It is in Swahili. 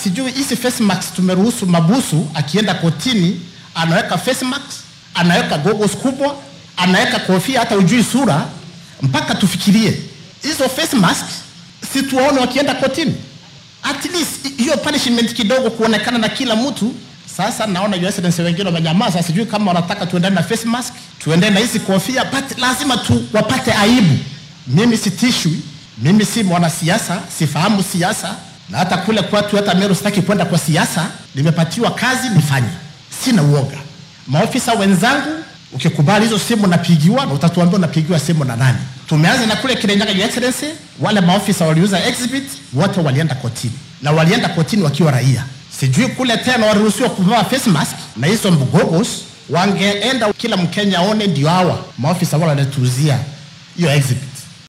sijui hizi face mask tumeruhusu mabusu akienda kotini anaweka face mask, anaweka goggles kubwa, anaweka kofia hata ujui sura, mpaka tufikirie hizo face mask si tuwaone wakienda kotini, at least hiyo punishment kidogo kuonekana na kila mtu. Sasa naona Your Excellency wengine wamenyamaza, sijui kama wanataka tuendane na face mask, tuendane na hizi kofia, but lazima tu wapate aibu. Mimi sitishwi, mimi si mwanasiasa, sifahamu siasa, na hata kule kwetu, hata Meru sitaki kwenda kwa siasa. Nimepatiwa kazi nifanye, sina uoga. Maofisa wenzangu, ukikubali hizo simu napigiwa, na utatuambia unapigiwa simu na nani. Tumeanza na kule Kirinyaga, Your Excellency, wale maofisa waliuza exhibit wote walienda kotini, na walienda kotini wakiwa raia. Sijui kule tena waliruhusiwa kuvaa face mask na hizo goggles, wangeenda kila Mkenya aone, ndio hawa maofisa wale wanatuuzia hiyo exhibit.